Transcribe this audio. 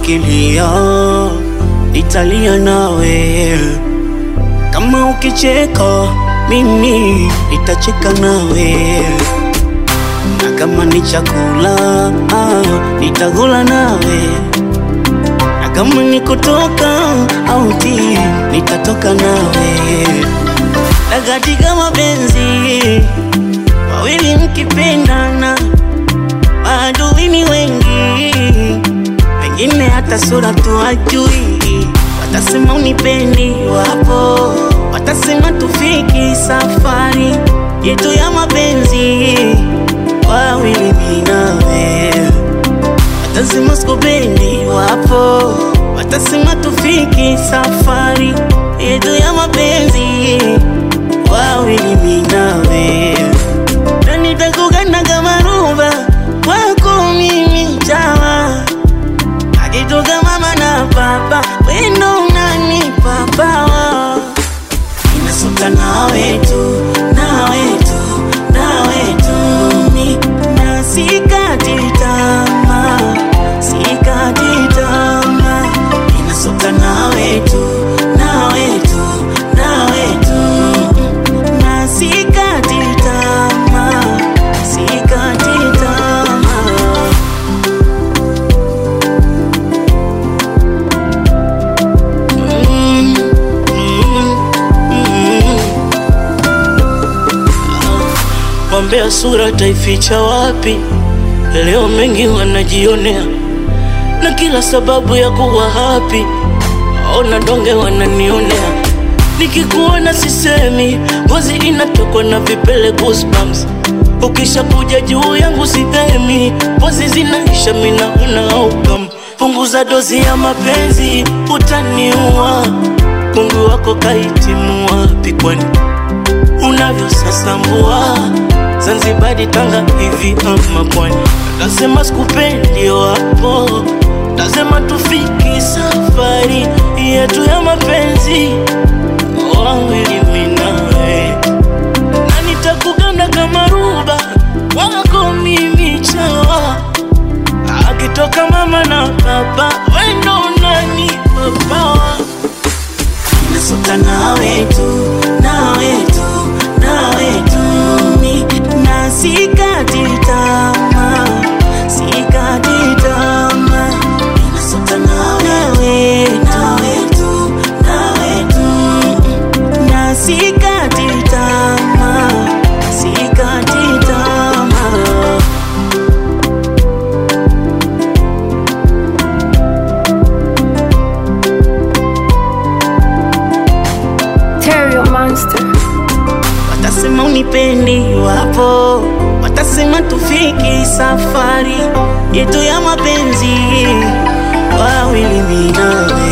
ukilia nitalia nawe, kama ukicheka mimi nitacheka nawe, na kama ni chakula ah, nitakula nawe, na kama ni kutoka auti nitatoka nawe, na katika mapenzi wawili mkipendana, maadui ni wengi, wengine hata sura tu hajui, watasema unipendi, wapo watasema tufiki safari yetu ya mapenzi, wawili mimi nawe, watasema sikupendi, wapo watasema tufiki safari yetu ya mapenzi, wawili mimi nawe na nitakugana kama ruba kwako mimi chawa akitoka mama na baba wendo nani papawa inasuka nawe tu nawe tu nawe tu ni na sikati tamaa sikati tamaa inasuka nawe tu nawe tu nawe tu na sikati tamaa sikati tamaa Mm, mm, mm. Wambea sura taificha wapi? Leo mengi wanajionea na kila sababu ya kuwa happy. Ona donge wananionea, nikikuona sisemi, ngozi inatokwa na vipele goosebumps. Ukisha kuja juu yangu sihemi, pozi zinaisha, mina una outcome. Punguza dozi ya mapenzi, utaniua. Mungu wako kahitimu wapi kwani unavyosasambua Zanzibari, Tanga hivi ama pwani? Tasema sikupendi wapo, tasema tufiki safari yetu ya mapenzi wawili mimi nawe, na nitakuganda kama ruba wako mimi chawa, akitoka mama na baba wendo nani papawa Nasuka nawe tu, nawe tu, nawe tu ni na sikati tamaa, sikati tamaa. Nasuka nawe, nawe tu, nawe tu na sikati tamaa, sikati tamaa. Terrio Monster. Watasema unipendi, wapo watasema tufiki safari yetu ya mapenzi, wawili mimi nawe